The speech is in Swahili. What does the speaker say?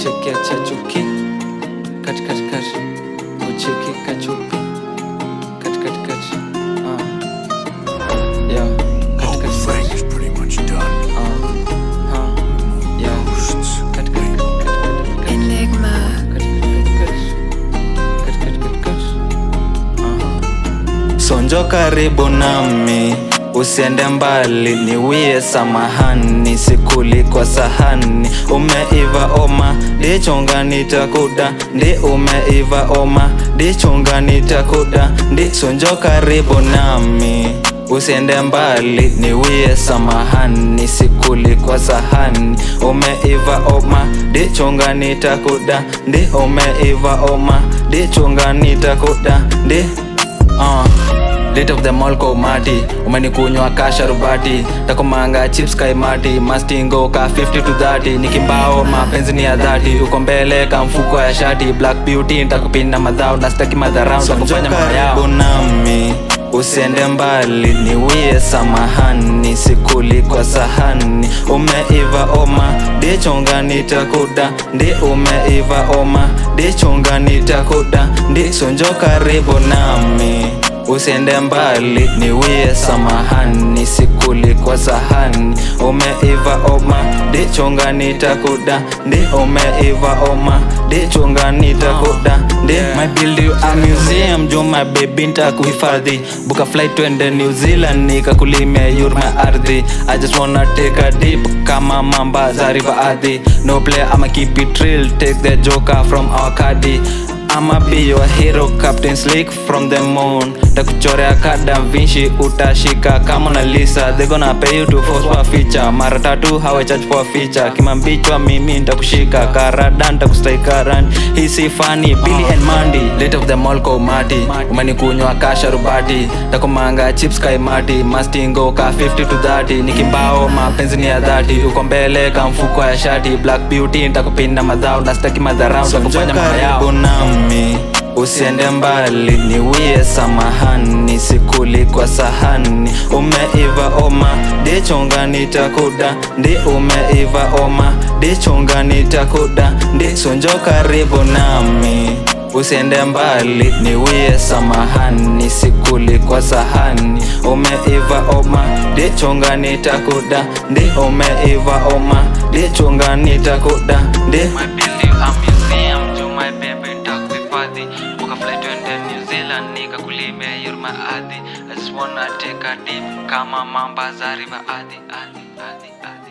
cheki acha chuki kati kati kati ucheki kachupi kati kati kati ah yeah kati kati Frank kati is pretty much done. ah ah yeah Ghosts. kati kati kati kati kati Enigma. kati kati kati kati kati kati kati ah sonjo karibu nami usiende mbali niwie samahani sikuli kwa sahani umeiva oma ndichunga nitakuda ndi umeiva oma ndichunga nitakuda ndi sonjo karibu nami usiende mbali niwie samahani sikuli kwa sahani umeiva oma ndichunga nitakuda ndi umeiva oma ndichunga nitakuda ndi uh. Late of the mall kwa umati umenikunywa kasharubati takumanga chips kaimati mastingo ka 50 to 30 nikimbao mapenzi ni ya dhati uko mbele ka mfuko ya shati black beauty ntakupinda madhao na staki madharau takufanya mama yao nami usiende mbali niwie samahani sikuli kwa sahani umeiva oma ndichunga nitakuda ndi umeiva oma ndichunga nitakuda ndi sonjo karibu nami usiende mbali niwie samahani sikuli kwa sahani umeiva oma ndichunga nitakuda ndi umeiva oma ndichunga nitakuda ndi my build you a museum jo my baby ntakuhifadhi buka flight twende new zealand nikakulimia yurma ardhi i just wanna take a dip kama mamba za river ardhi no play i'ma keep it real take the joker from our caddy I'ma be your hero captain slick from the moon takuchorea kada vinci utashika kama na lisa they gonna pay you to force for feature mara tatu hawa charge for feature kimambichwa mimi ntakushika karada ntakustrika ran hisi fani billy and mandy late of the mall kwa umati umenikunywa kasharubati takumanga chips kaimati mastingo ka 50 to 30 nikimbao mapenzi ni ya dhati uko mbele ka mfuko ya shati black beauty ntakupinda madhao na staki madharau takufanya mama yao nami usiende mbali niwie samahani sikuli kwa sahani umeiva oma ndichunga nitakuda ndi umeiva oma ndichunga nitakuda ndi sonjo karibu nami usiende mbali niwie samahani sikuli kwa sahani umeiva oma ndichunga nitakuda ndi umeiva oma ndichunga nitakuda ndi My build you a museum, to my baby nitakuhifadhi Buka flight twende New Zealand nikakulimia you're my adi I just wanna take a dip kama mamba za river adi adi adi adi